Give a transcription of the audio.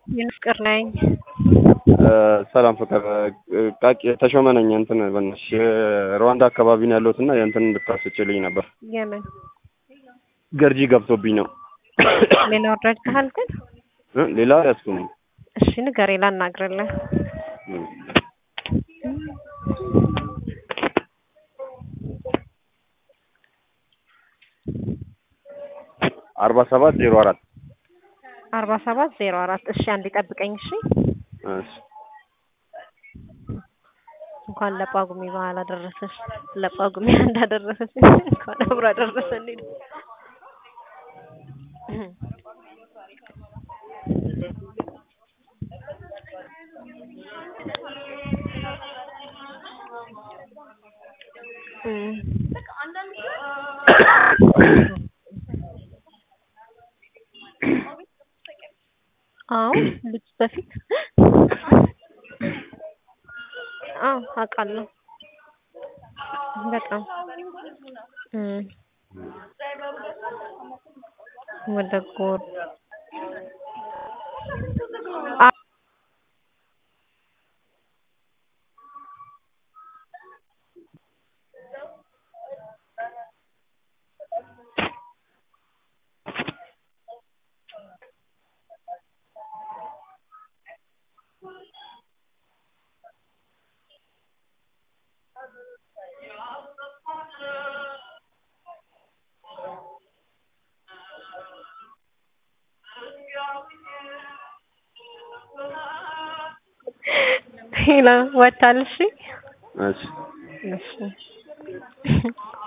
ፍቅር ነኝ። ሰላም ፍቅር ቃቂ ተሾመ ነኝ። እንትን በእናትሽ ሩዋንዳ አካባቢ ነው ያለሁት እና የእንትን እንድታስችልኝ ነበር። የምን ገርጂ ገብቶብኝ ነው። ሌላ ወረድ ካል ግን እ ሌላ ያስኩም እሺ ንገሬ ላናግርልህ። አርባ ሰባት ዜሮ አራት አርባ ሰባት ዜሮ አራት እሺ አንድ ጠብቀኝ እሺ። እሺ እንኳን ለጳጉሜ በዓል አደረሰሽ። ለጳጉሜ እንዳደረሰሽ እንኳን አብሮ አደረሰን። አዎ ልጅ በፊት አዎ አውቃለሁ። በጣም ወደ ጎር ሄላ ወታል። እሺ እሺ እሺ